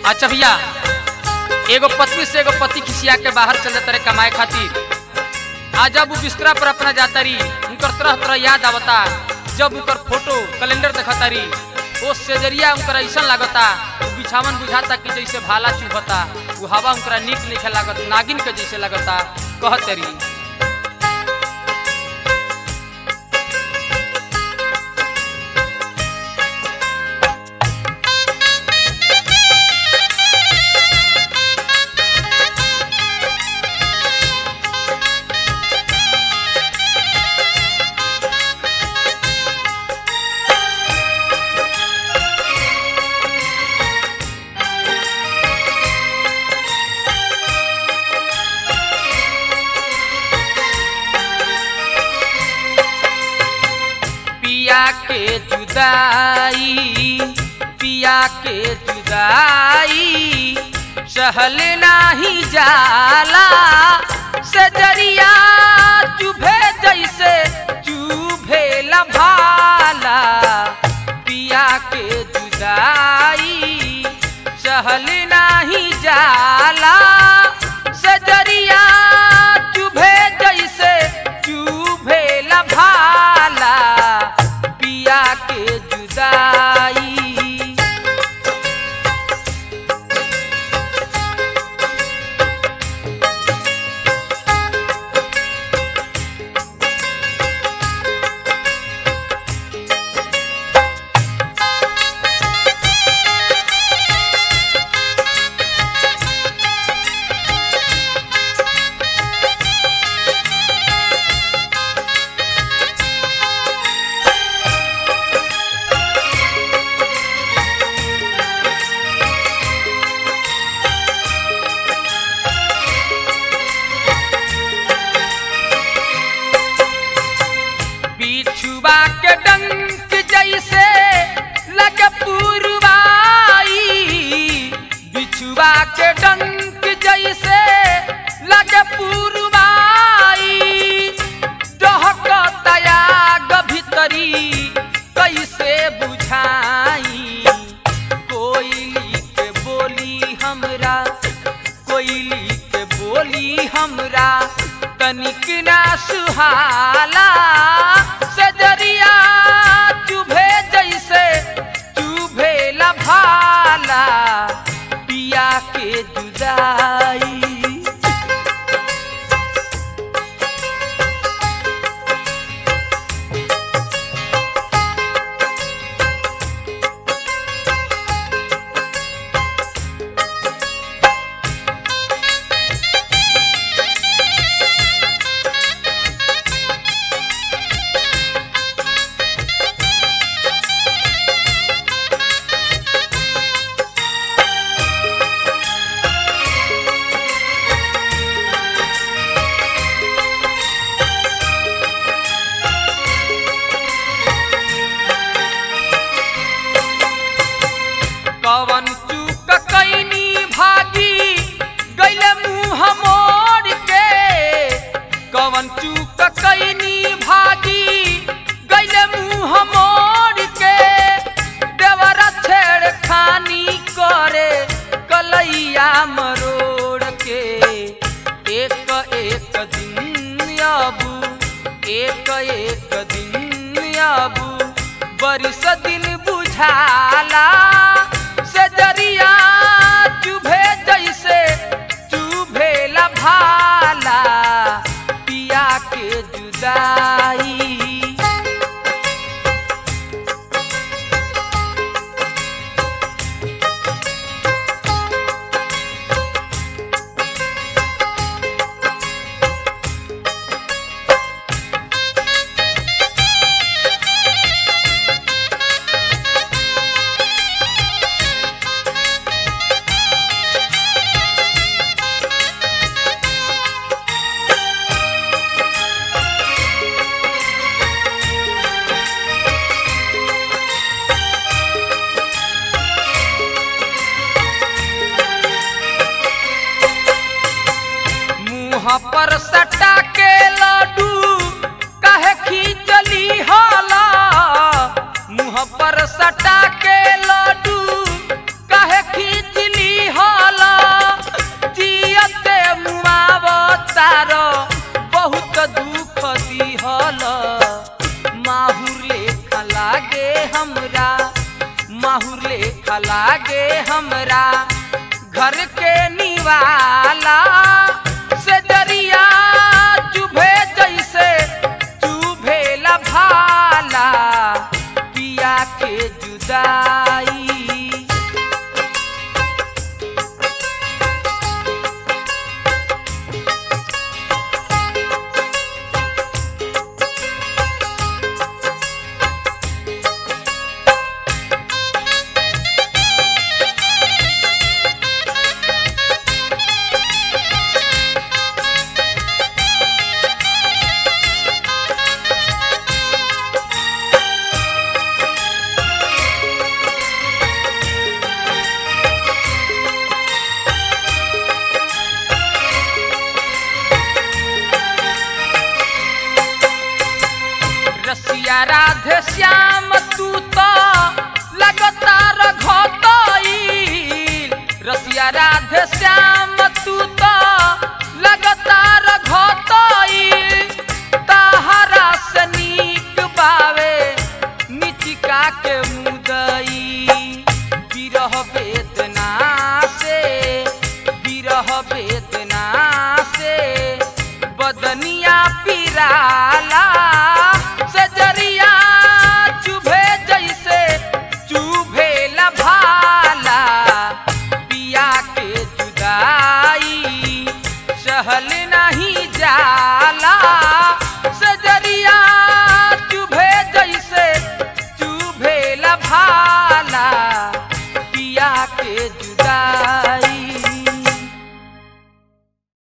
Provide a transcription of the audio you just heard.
अच्छा भैया एगो पत्नी से एगो पति खिसिया के बाहर चल जाता रहे कमाए खातिर आ जब वो बिस्तरा पर अपना जाता रही उनकर तरह तरह याद आवता जब उनकर फोटो कैलेंडर देखता रही वो सेजरिया उनकर ऐसा लागता वो बिछावन बुझाता कि जैसे भाला चुभता वो हवा उनकरा निक निक लागत नागिन के जैसे लगता कहत रही पिया के जुदाई पिया के जुदाई सहल नाही जाला सजरिया चुभे जैसे चुभे भाला पिया के जुदाई सहल नाही जाला सजरिया चुभे जैसे चुभे भाला पिया के जुदाई बिछुआ के डंक जैसे लगे पुरवाई बिछुआ के डंक जैसे लगे पुरवाई डहकतया गभितरी कैसे बुझाई कोयली के बोली हमरा कोयली के बोली हमरा तनिक ना सुहाला सजरिया चुभे जैसे चुभे भाला पिया के जुदाई कवन चूक कैनी भागी गैले मुँह मोड़ के कवन चूक कैनी भागी गैले मुँह मोड़ के देवरा छेड़ खानी करे कलैया मरोड़ के एक एक दिन अबू एक एक दिन अबू बरिस दिन बुझाला सजरिया चुभे जैसे चुभे भाला पिया के जुदाई हमरा माहुर लेखा लागे हमरा घर के निवाला से जरिया चुभे जैसे चुभेला भाला पिया के जुदाई रसिया राधे श्याम तू तो लगातार घटईल रसिया राधे श्याम तू तो लगातार घटईल ताहरा से नीक बावे निचिका के मुदई